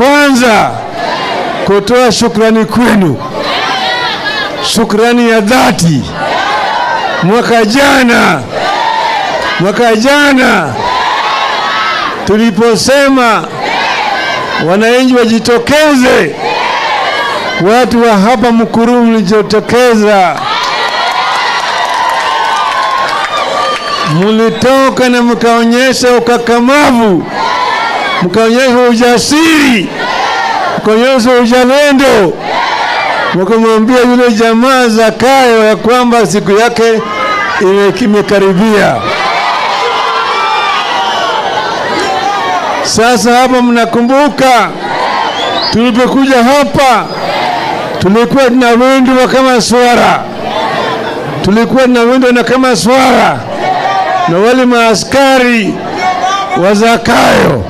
kwanza kutoa shukrani kwenu, shukrani ya dhati. Mwaka jana, mwaka jana tuliposema wananchi wajitokeze, watu wa hapa Mkururu mlijitokeza, mulitoka na mkaonyesha ukakamavu, mkaonyesha ujasiri, mkaonyesha uzalendo, mkamwambia yule jamaa Zakayo ya kwamba siku yake ime- imekaribia. Sasa hapa mnakumbuka tulipokuja hapa tulikuwa tunawindwa kama swara, tulikuwa tunawindwa na kama swara na wale maaskari wa Zakayo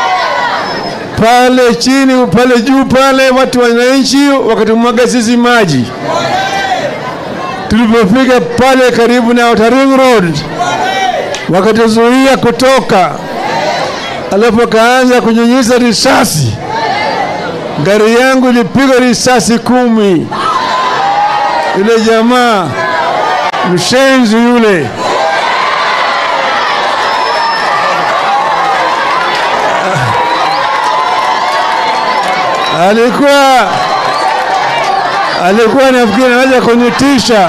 pale chini, pale juu pale, watu wananchi wakatumwaga sisi maji. Tulipofika pale karibu na Outer Ring Road wakatuzuia kutoka, alafu akaanza kunyunyiza risasi. Gari yangu ilipigwa risasi kumi. Yule jamaa mshenzi yule alikuwa alikuwa nafikiri anaweza kunitisha.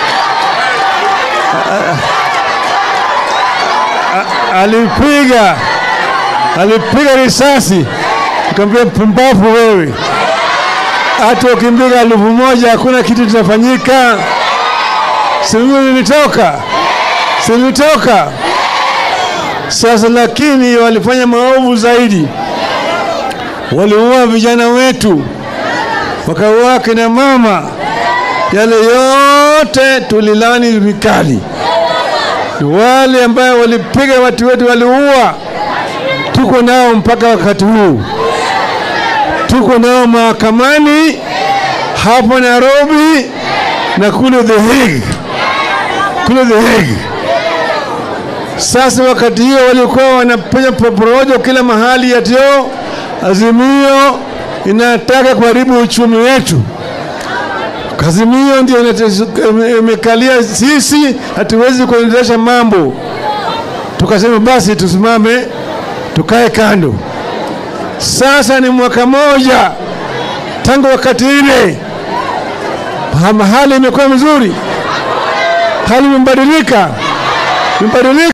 Alipiga alipiga risasi, nikamwambia pumbavu wewe, hata ukimpiga elfu moja hakuna kitu kitafanyika. Si mimi nilitoka, si nilitoka. Sasa lakini walifanya maovu zaidi waliua vijana wetu, wakaua kina mama. Yale yote tulilani vikali. Wale ambayo walipiga watu wetu, waliua, tuko nao mpaka wakati huu, tuko nao mahakamani hapo Nairobi na kule The Hague, kule The Hague. Sasa wakati hiyo walikuwa wanapenya porojo kila mahali yatio Azimio inataka kuharibu uchumi wetu. Azimio ndio inate- imekalia sisi, hatuwezi kuendelesha mambo. Tukasema basi tusimame, tukae kando. Sasa ni mwaka moja tangu wakati ile, Ha- hali imekuwa mzuri, hali imebadilika, imebadilika.